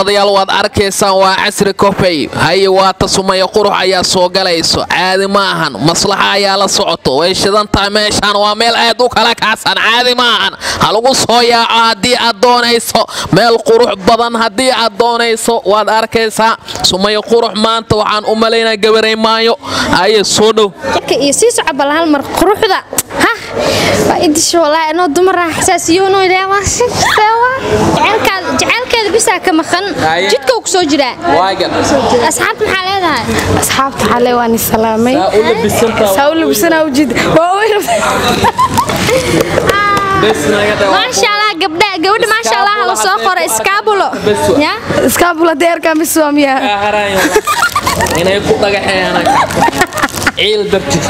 daawadayaal waad arkaysaan waa casri kofey haye waata sumaya qurux ayaa soo galayso caadi ma ahan maslaxa ayaa la socoto way shidan tahay meeshaan waa meel aad u kala kacsan caadi ma ahan ha lagu soo yaaco haddii aad doonayso meel qurux badan haddii aad doonayso waad arkaysaa sumaya qurux maanta waxaan u malaynaa gabaray maayo haye soo dhow iyo sii soco bal hal mar quruxda ha waa idisho walaa inoo dumara xasaasiyoonoo ilaa waa si jaceelkaada jaceelkeeda bisaa ka maqan Haye. jidka uu ku soo jiraa waagan asxaabta maxaa leedahay asxaabta xale waan salaamay saa u labisantaa saa u labsanaa ujeed waa weyn bes naga dhawaaqo. maasha allah gabdha gabadha maasha allah la soo qoray iskaabulo Bes wa. ya iskaabula deerka miswaamiya Kaa haraayo. inay ku dhagaxeeyaan ciil dartiis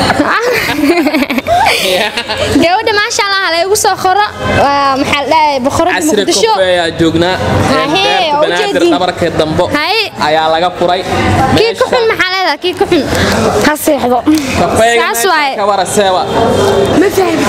gabadha maasha allah laygu soo qoro waa maxaa la dhahay boqorada casri muqdisho kofe ayaa joognaa Hahe, beerta oo banaadir ujeedin. dhabarka dambo Haye. ayaa laga furay kii ku xun maxaa leedahay kii ku xun ha seexdo kafeega Saas meesha waaye. ka waraseeba ma fahmi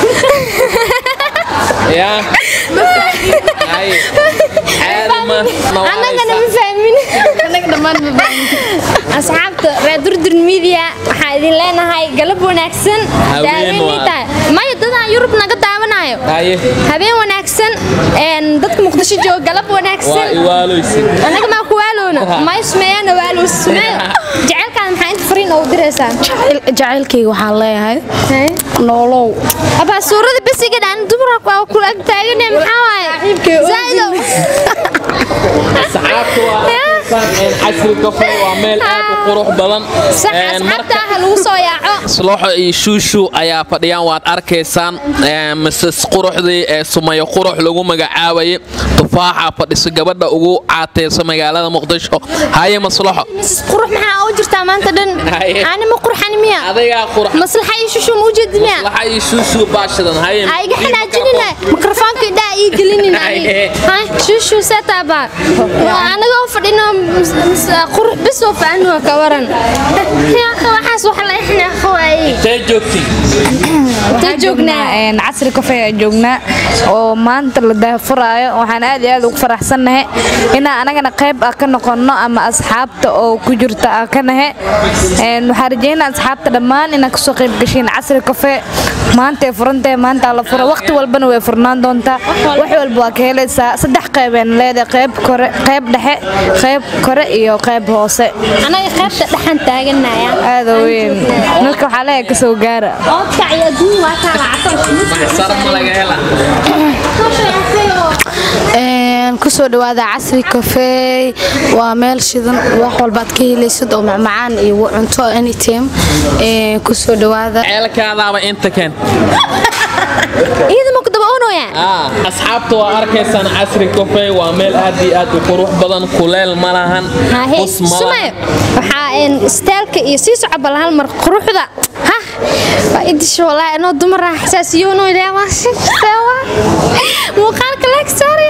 yaa Haye. caadi ma annagana ma nawaaleysa fahmin anaga dhammaan ma fahmi asxaabta reer durdur media waxaan idin leenahay galab wanaagsan Habeen daaweynay waa. tahay maya dadaan yurub naga daawanayo haye habeen wanaagsan een, dadka muqdisho jooga galab waa wanaagsan iwaaleysin anaga maa ku waaloona may sumeeyana waalow sumeeyo jaceylkaada maxaa inta fariin ugu diraysaa Jacayl- jacaylkayga waxaan leeyahay noolow abaa suurada besiga dhaan dumarka waa ku ag taagane maxaa waaye zaa'idow asxaabta waa arkaysaan, een, casri kofe waa meel aad u qurux badan sax Een, asxaabta marka ah lagu soo yaaco sloxo iyo shuushu ayaa fadhiyaan waad arkaysaan ee, mises quruxdii ee sumayo qurux lagu magacaabayay tufaaxa fadhiso gabadha ugu caateyso magaalada muqdisho haye maslaxo misis qurux maxaa u jirtaa maanta dhan Haye. ani ma qurxani miya adigaa qurux maslaxa iyo shushu ma ujeedi miya maslaxa iyo shuushu baashadan haye ha iga xanaajinina mikrofoonka idhaa ii gelinina Haye. shushu setaaba anaga u fadhino mis- mis- qurux bis oo faanu ka waran Yaaqo, waxaas wax la ixnaaqa waaye intee joogtiin ta joognaa een, casri kafee aan joognaa oo maanta la daahfuraayo waxaan aad iyo aad ugu faraxsannahay inaan anagana qayb ah ka noqonno ama asxaabta oo ku jirta ah ka nahe Een, waxaan rajeynaa asxaabta dhammaan inaad kasoo qayb gashiin casri kafee maanta ay furantahay maanta la fura waqti walbana way furnaan doontaa wax walba waa ka helaysaa saddex qaybeen leedahay qayb kore qayb dhexe qayb kore iyo qayb hoose anaga qaybta dhaxan taaganaya aada u weyn marka waxaa leeyahay kasoo gaara oodkac iyo adduun waa kaa lacagto sar ma laga hela Een, kusoo dhawaada casri kafeey waa meel shidan wax walbaad ka helaysad oo macmacaan iyo cunto anytime Een, kusoo dhawaada ceelkaadaaba inta keen iyada ma ku daba oonooya Ah, asxaabta waa arkaysaan casri kafey waa meel aad iyo aad u qurux badan kuleel ma lahan hahe bus ma sumayo lahan waxaa een istaalka iyo sii soco bal hal mar quruxda ha waa idisho walaa inoo dumara xasaasiyoonoo ilaa waa si muuqaalka laag saaraya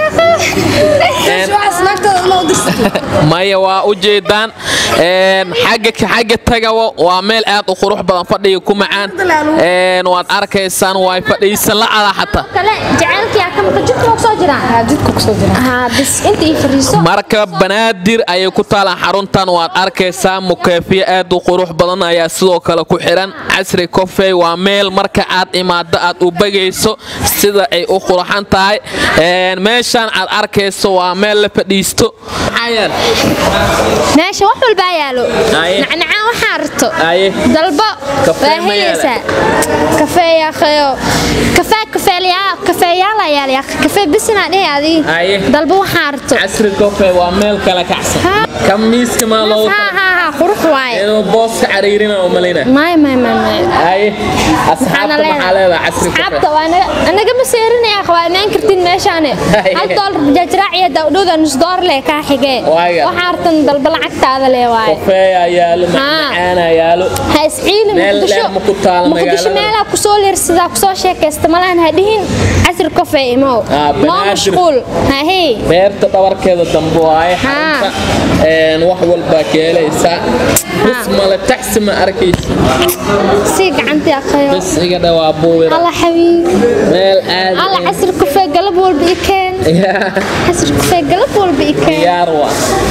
maya waa u jeedaan Een, xagga xagga tagawo waa meel aad u qurux badan fadhiga ku macaan Een, waad arkaysaan way fadhiisan la'ada xataa kale jacaylkiyaa ka maqan jidka ku soo jiraan jidka kusoo jira haa bis inta ii fariiso marka banaadir ayay ku taalaan xaruntan waad arkaysaa mukeefiye aad u qurux badan ayaa sidoo kale ku xiran casri kofey waa meel marka aad imaado aad u bagayso sida ay u qurxan tahay Een, meeshaan aad arkayso waa meel la fadhiisto Maxaa yaal? meesha wax walbaa yaalo Haye. nacnacaan waxaa rarto Haye. dalbo Kafee waa ma yaala? helaysaa kafee yaaqeyo kafee kafeelyaa kafeeyaala yaal kafee bisinaa dhihi adii Haye. dalbo waxaa rarto casri kofey waa meel kala kacsan Ha. kamiiska maa loogu haa haa haa qurux waaye inuu booska cariirina u malayna may may may may haye asxaabta maxaa leedahay casri kofey asxaabta waa naga anaga ma seerinaya waa imaan kartin meeshaane Haye. hal doolar bajaajraaciya dawdhowda nus door leh kaa xigee Waaga. waxaa artan dalba lacagtaada leh waaye kofeeyaa yaalo macmacaanaa yaalo ha isciili Meel muqdisho dheer ma ku taal muqdisho magaalada? meelaa kusoo leersadaa kusoo sheekaysta malahan ha dhihin casri kofee imow Ah, noo banaadir. mashquul hahey beerta dhabarkeeda dambe waaye Haa. xarunta Een, wax walbaa ka helaysaa bus male taxi ma arkaysa sii gacantii aqayo bus iga dhawaa buubira alla xabiib meel aad alla casri kofee galab walba i keen Yaa, casri kofee galab walba i keen diyaar waa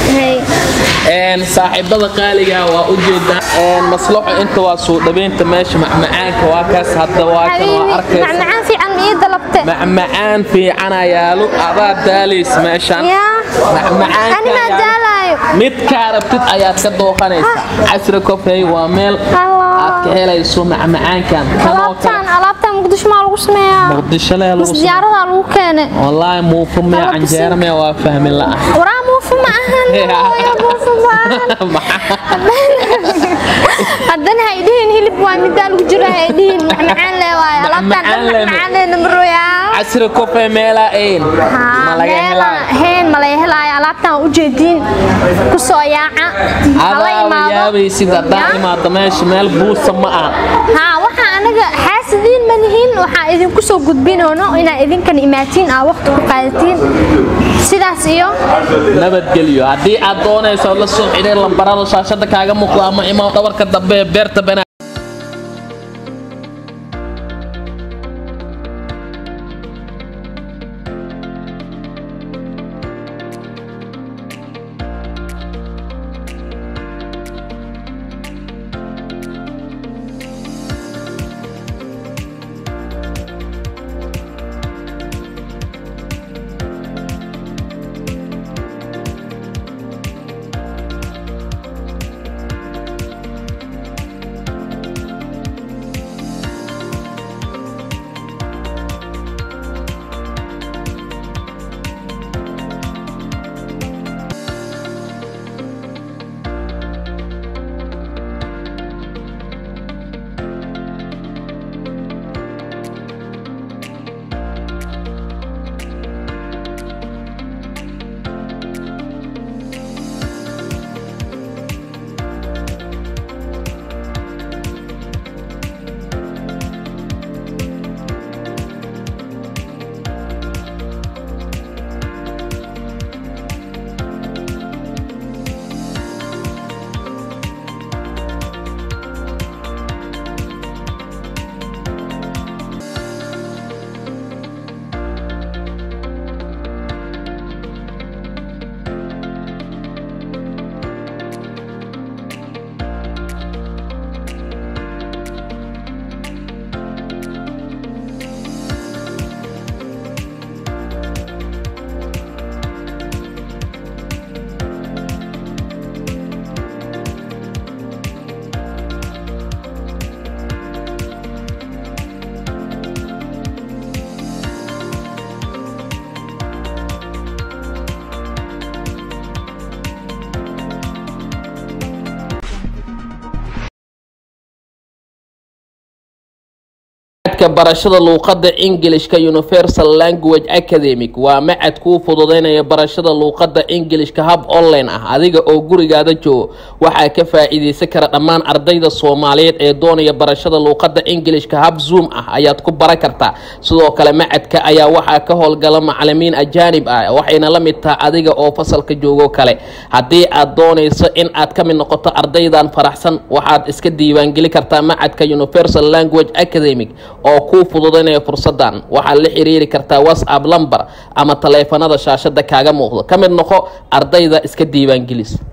Hay. Een, saaxiibada qaaliga waa u jeedaa Een, maslaxo inta waa soo dhaweynta meesha macmacaanka waa kaas hadda waa kan waa حبيبي arkaysa macmacaan fiican ma ii dalabte macmacaan fiican ayaalo adaa daalays meeshan yaa macmacaanka ani maa ayaalo. daalaayo mid kaa rabtid ayaad ka dooqanaysa casri kofey waa meel Allah. aad ka helayso macmacaankan kanoo alaabtaan kale alaabtaan muqdisho maa lagu sameeyaa muqdisho lee lagu mas diyaaradaa lagu keenay wallaahi muufu mee Alaabta canjeera mee waa fahmi la'a waraa muufa ma ahan hooyo muufa ma ahan haddana hay dhihin hilib waa midaa lagu jiro hay dhihin macmacaan lee waayo alaabtaan dhan Macmacaan lee. macmacaan lee namarooyaa casri kofey meelaa ayn ma laga helaa heen ma laga helaayo alaabtaan u jeediin ku soo yaaca hala adaa imaado yaabaysid haddaan Ya. imaado meesha meel buusa ma aha haa waxaa anaga xaasidiin ma nihiin waxaa idinku soo gudbinoono inaa idinkan imaatiin aa waqti ku qaadatiin sidaas iyo nabadgelyo haddii aad doonayso la soo xidhiir lambarada shaashada kaaga muuqda ama imaw dhabarka dambe ee beerta bana macadka barashada luuqadda ingilishka universal language academic waa macad kuu fududeynaya barashada luuqadda ingilishka hab online ah adiga oo gurigaada joogo waxaa ka faa-iideysan kara dhammaan ardayda soomaaliyeed ee doonaya barashada luuqadda ingilishka hab zoom ah ayaad ku baran kartaa sidoo kale macadka ayaa waxaa ka howlgala macalimiin ajaanib ah waxayna la mid tahay adiga oo fasalka joogo kale haddii aad doonayso in aad ka mid noqoto ardaydan faraxsan waxaad iska diiwaangeli kartaa macadka universal language academic oo kuu fududaynaya fursadan waxaad la xiriiri kartaa whatsapp lamber ama taleefanada shaashada kaaga muuqdo ka mid noqo ardayda iska diiwaangelis